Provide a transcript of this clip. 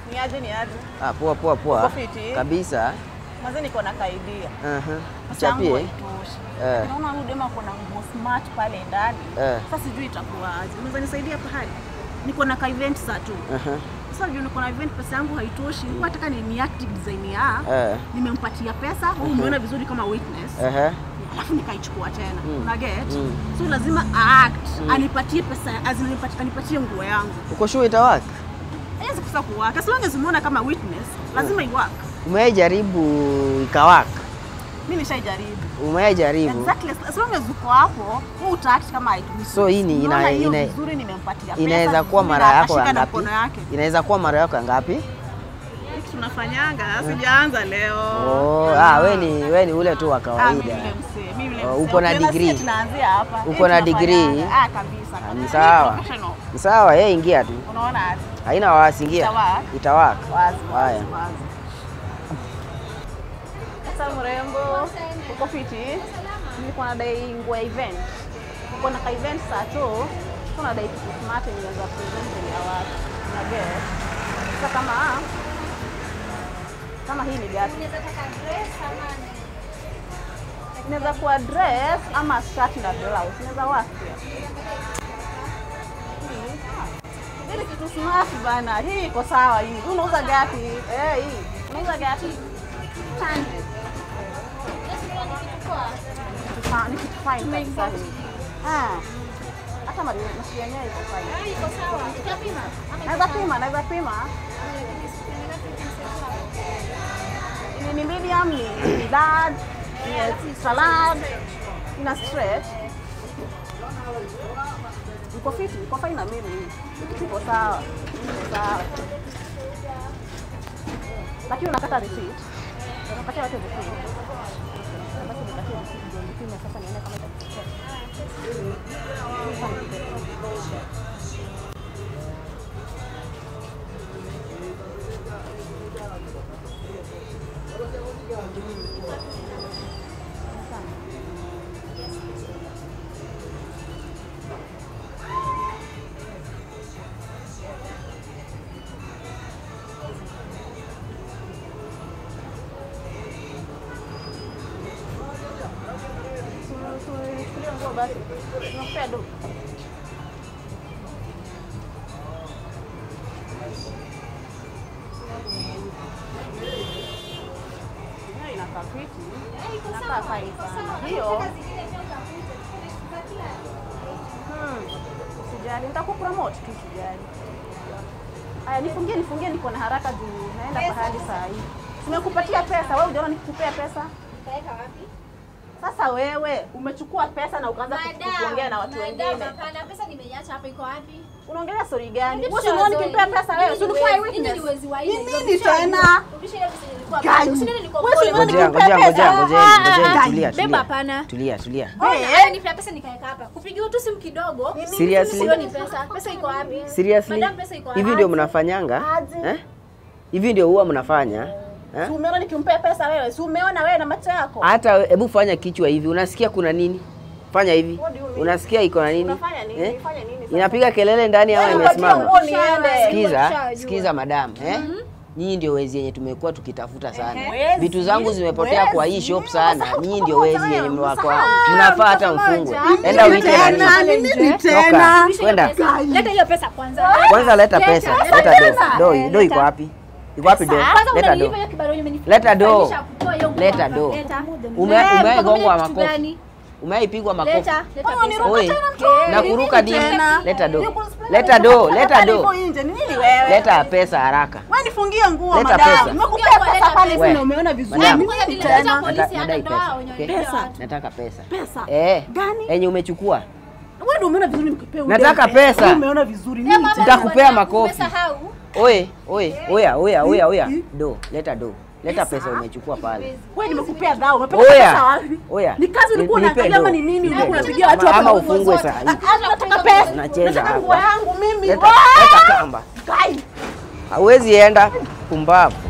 Ni aje ni aje? Ah, poa poa poa. Uko fiti? Kabisa. Mwanzo niko na kaidia. Aha. Pesa yangu Chapie. haitoshi. Eh. Naona huyu dema kuna nguo smart pale ndani. Eh. Sasa sijui itakuwaje. Unaweza nisaidia pahali? Niko na ka event saa tu. Aha. Sasa juu niko na event pesa yangu haitoshi. Nilikuwa nataka ni ni active design ya. Eh. Nimempatia pesa, wewe umeona vizuri kama witness. Aha. Alafu nikaichukua tena. Mm. Una get? Mm. So lazima act, anipatie pesa, azin anipatie, anipatie nguo yangu. Uko sure itawaka? Haiwezi kusa kuwaka. As long as umeona kama witness, lazima iwaka. Umewahi jaribu ikawaka? Mimi nishaijaribu. Umewahi jaribu? Exactly. As long as uko hapo, wewe utaact kama haitumii. So hii ni ina- Unaona hiyo ina- vizuri nimempatia pesa. Inaweza kuwa vizuri mara na yako ya akashika na ngapi? mkono yake. Inaweza kuwa mara yako ya ngapi? Hiki tunafanyanga, sijaanza leo. Oh, ah, we ni we ni ule tu wa Ah, mimi kawaida. yule msee, mimi yule Oh, msee. uko na Ukiona degree? sisi Tunaanzia hapa. Uko Hii na tunafanyanga. degree? Ah, kabisa. Ah, ni kabisa. sawa. Professional. Ni sawa, yeye ingia tu. Unaona aje? Haina wasi, ingia. Itawaka? Itawaka. Wazi, Haya. wazi, wazi. Sasa mrembo, uko fiti? Niko na dai nguo ya event. Uko na ka event saa tu, kuna dai kitu smart yenye inaweza present mbele ya watu. Una get? Sasa kama kama hii ni gati. Inaweza kuwa dress ama shirt na blouse. Inaweza work pia. Hii, ah. Hili kitu smart bana. Hii iko sawa hii. Unauza gati? Eh, hii. Unauza gati? Tani. Kitu fa- Ni kitu fine kabisa hii. Ah. Hata mali mashia yenyewe iko fine. Naweza pima, naweza pima. Ni ni medium, ni ni large, ni salad, ina stretch. Iko fiti, iko fine na mimi hii. Kitu iko sawa. Iko sawa. Lakini unakata receipt. Unapatia watu receipt. Basi nikatie receipt ndio nipime sasa nione kama itakufikia. Tuchukulie nguo basi. Tunakupea do. Hiyo inakaa fiti. Inakaa fine sana. Hiyo Hmm. Usijali, nitakupromote tu usijali. Aya, nifungie nifungie, niko na haraka juu naenda pahali saa hii. Tumekupatia pesa, wewe hujaona nikikupea pesa? Sasa wewe umechukua pesa na ukaanza ku- kuongea na watu wengine. Hapana, pesa nimeiacha hapa, iko wapi? Unaongelea story gani? Rudisha Wewe unaona hizo- nikimpea pesa wewe, si Nini ulikuwa wezi- eyewitness? nini wezi wa Ni hizo? nini Rudisha tena? hizo- rudisha hiyo pesa nilikuwa Gani? pale. Usione nilikuwa Wewe si pole. unaona Ngojea, nikikupea ngojea, ngojea, pesa? ngojea, Ah, ngojea, ah, tulia, Beba tulia. hapana. Tulia, tulia. Ona, Eh. haya nipea pesa nikaeka hapa. Kupigiwa tu simu kidogo. Seriously? Sio ni pesa. Pesa iko wapi? Seriously? Madam, pesa iko wapi? Hivi ndio mnafanyanga? Aje. Eh? Hivi ndio huwa mnafanya? Si Eh? umeona nikimpea pesa wewe? Si umeona wewe na macho yako? Hata we- hebu fanya kichwa hivi, unasikia kuna nini? Fanya hivi. What do you mean? Unasikia iko na nini? Unafanya nini? Eh? Fanya nini sasa? Inapiga kelele ndani ama Wewe upatie imesimama? nguo niende. Sikiza, Nimeshajua. sikiza madam, eh? Nyinyi ndio wezi yenye tumekuwa tukitafuta sana. Wezi? Vitu zangu zimepotea kwa hii Wezi? shop sana. Umesahau Nyinyi ndio kukumbuka wezi yenye wewe, mwako. umesahau. Mnafaa hata mfungwe. Enda Nini uite tena? nani? Nini Toka. tena? Rudisha hiyo Kwenda. pesa. Leta hiyo pesa kwanza. Kwanza leta pesa. Leta tena. do. Do, Eh, do iko leta. wapi? Iko wapi do? Kwanza Leta do. unanilipa hiyo kibarua yenye umenipa- Leta do. Fanisha kutoa hiyo nguo Leta hapa. do. Leta. Ume- Eh, umewahi mko gongwa kitu makofi? gani? Umeipigwa makofi? Leta, leta Wewe pesa. uniruka Oi. tena mtu. Na kuruka dini. tena? Leta do. Niko- Leta do, leta do. Niko nje. Ni nini wewe? Leta pesa haraka. Wewe nifungie nguo Leta madam. pesa. Nimekupea pesa pale We. sina umeona vizuri. Madam. Ni Kwanza nini nilileta tena? polisi Nata- hata nadai ndo pesa. hao Okay? wenye Pesa. watu. Nataka pesa. Pesa. Eh. Gani? Yenye umechukua. Wewe ndio umeona vizuri nikupea ule Nataka pesa. Wewe Umeona vizuri. Eh, Nini mama, tena? Nitakupea bwana, makofi. umesahau. Oye, oye, oya, oya, oya, oya. Hmm? Do, leta do. Leta Pesa? pesa umechukua pale. Wewe nimekupea dhao. Umepata pesa Oya. wapi? Oya. Ni kazi ulikuwa Nipe unaangalia ama do. ni nini? Nipe Ulikuwa do. unapigia watu Ama- hapa Ama nguo ufungwe zote. saa hii. Ah, Nataka pesa. Unacheza Nataka hapa. nguo yangu mimi. Leta, Wah! leta kamba. Kai. Hauwezi enda. Pumbavu.